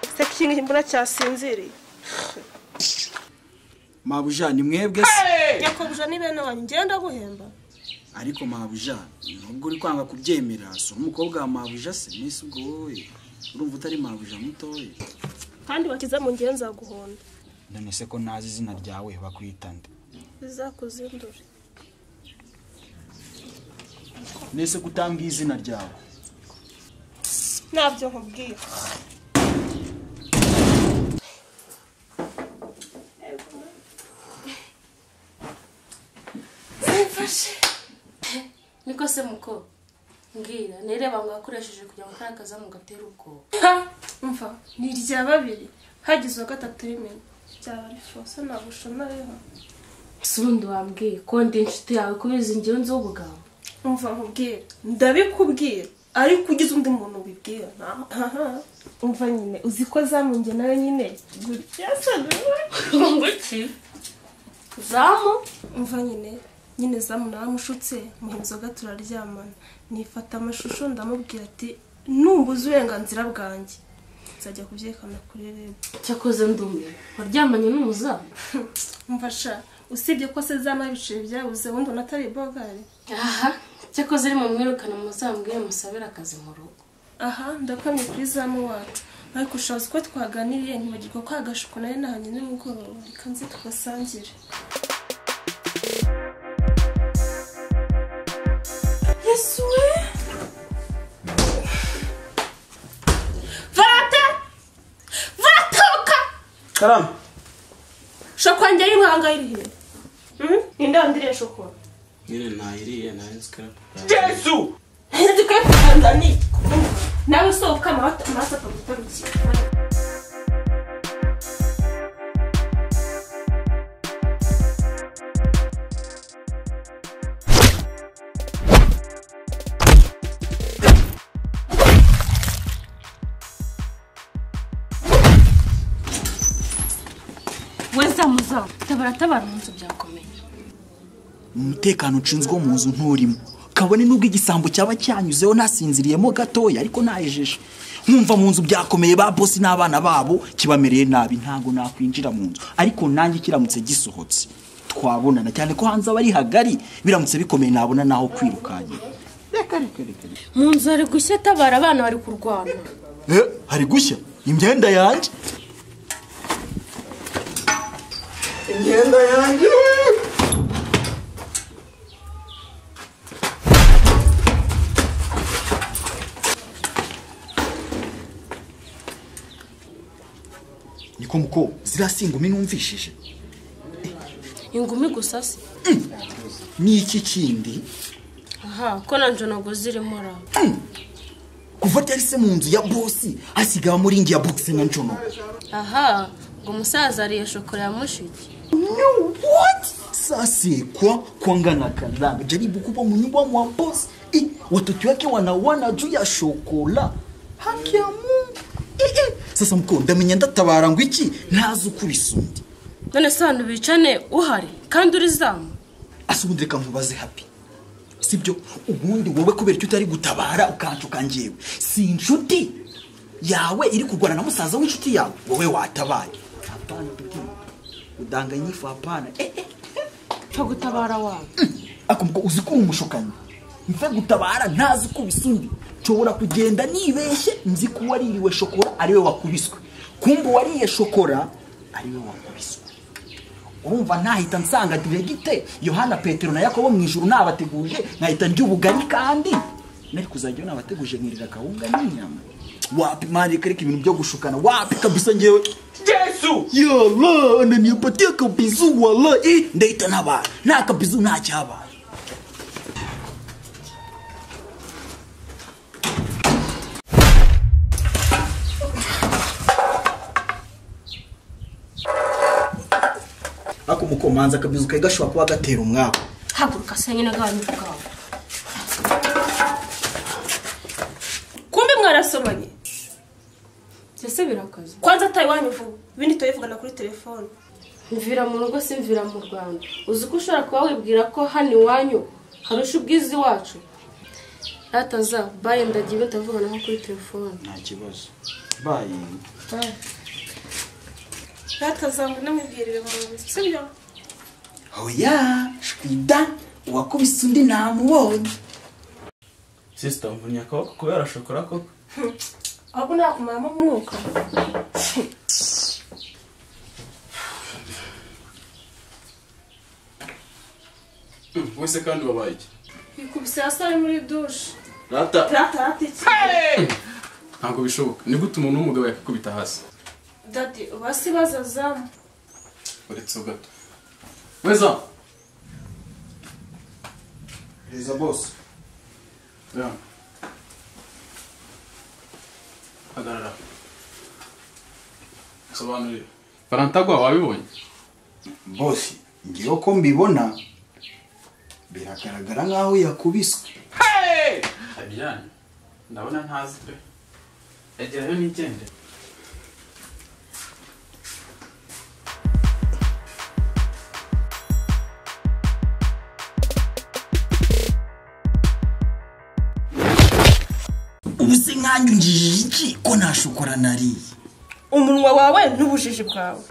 ese kingi mbona cyasinziriye mabuja ni mwebwe se nyakubuje ni bene wanyu ngenda guhemba ariko mabuja nubwo uri kwanga kubyemera si umukobwa wa mabuja se mbese ubwo wowe urumva utari mabuja mutoya kandi wakize mu ngenza guhonda none se ko ntazi izina ryawe bakwita nde bizakuzindure mbese ko utambwiye izina ryawe ntabyo nkubwiye Mfashe. Niko se muko. Mbwira, nireba ngo yakoresheje kugira ngo ntakaza mu gatera ubwoba. mva ni irya babiri hagize uwa gatatu rimena byaba ari fose nagushonayeho Sundi wambwiye ko ndi inshuti yawe kubizi ngewe nzi ubugabo. mva nkubwira ndabikubwira ariko ugize undi muntu ubibwira umva nyine uzi ko zamunge nawe nyine gutya se Nguki. Zamu. umva nyine nyine zamu naramushutse muha inzoga turaryamana nifata amashusho ndamubwira ati numbuze uburenganzira bwanjye nzajya kubyerekana kuri reb Cyakoze ndumiwe. Waryamanye n'umuzamu. mfasha usibye ko se zama ibiceri byabuze ubundi unatari bogari Aha. Cyakoze ari mu mwirukana muzambwiye musabira akazi mu rugo. aha ndakamye kuri zamu wacu ariko ushaboze ko twaganiriye ntibagirwa ko agashuko nayo nahanye nimugoroba reka nze tugasangire yesu we varata varatoka karama shoko wanjye y'inkwanga irihe ninde wandiriye shoko nyine ntayiriye nayo sikarapu yesu ntizikwiye kuganza ni nawe usohoka amaraso amaraso akagutarukira We zamu zamu. Tabara tabara umunsi byakomeye. umutekano ucunzwe wo mu nzu nturimo kabone n'ubwo igisambo cyaba cyanyuzeho nasinziriyemo gatoya ariko nayejeje nkumva mu nzu byakomeye ba bosi n'abana babo kibamereye nabi ntabwo nakwinjira mu nzu ariko nanjye kiramutse gisohotse twabonana cyane ko hanze aba ari hagari biramutse bikomeye nabona naho kwirukankira reka reka reka reka. Mu nzu hari gushya tabara abana bari kurwana. Eh, hari gushya imyenda yanjye imyenda yanjye niko muko ziriya singumi numvishije Ingumi gusa se. ni iki kindi Aha, ko na njonogo zirimo raba. kuva ryari se mu nzu ya bosi hasigaye muri ngi ya bogisi na njono aha ngo umusaza ariye shokora ya mushiki No, what? Sasa kwa kuangana kadhaa jaribu kupa mnyumba mwa boss. Eh, watoto wake wanawana juu ya shokola. Haki ya Mungu. Eh, eh. Sasa mko ndamenye ndatabara ngo iki ntazi ukuri sundi. none se abantu bicane uhari kandi urizamu Asubundi reka nkubaze happy. Sibyo ubundi wowe kubera icyo utari gutabara ukancuka njyewe. Si inshuti yawe iri kurwana na musaza w'inshuti yawe wowe watabaye. Hapana tuti. Udanganyifu hapana. Eh, eh. pfa gutabara wabo akumva uzi ko uri umushukanyi mve gutabara ntazi ko ubisundi nshobora kugenda nibeshye nzi ko uwaririwe shokora ariwe wakubiswe kumva uwariye shokora ariwe wakubiswe urumva ntahita nsanga diregite yohana petero na yakobo mu ijuru nabateguje nkahita ndya ubugari kandi nari kuzajyayo nabateguje nkurira akawunga n'inyama wapi mani reka ibintu byo gushukana wapi kabisa ngewe Yesu! yala ananipatia kabizu wala i ndahita ntabaye nta kabizu nta cyabaye ako mukomanza akabizu kari gashobora kuba gatera umwaka haguruka se nyine gahanyura ubwawe kumbe mwarasomanye mbese birakaze kwanza ataye iwanyu vuba ibindi turayivugana kuri telefone mvira mu rugo si mvira mu rwanda uzi ko ushobora kuba wibwira ko hano iwanyu harusha ubwiza iwacu rataza baye ndagiye utavugana nko kuri telefone Nta kibazo. Bayi. ratazangu namubwirire mu nzu sibyo oya shwida uwakubise undi ntamubonye Sister, mvunnye akaboko kubera shokora koko. ahubwo nakumaramo umwuka Wese kandi wabaye iki? ikubise hasi ari muri dushe Rata. ratarata iki Ntabwo bishoboka. Ni gute umuntu w'umugabo yakakubita hasi? dadi basi bazazamu Uretse gato. Weza! Weza boss. Ya. Hagarara. Sobanurira. Barantagwa wabibonye? bose ngewe ko mbibona biragaragara nk'aho yakubiswe Habiyani ndabona ntazi pe egerayo nigende ubu se nkanjye ungijije iki ko nta shokora nariye umunwa wawe n'ubujiji bwawe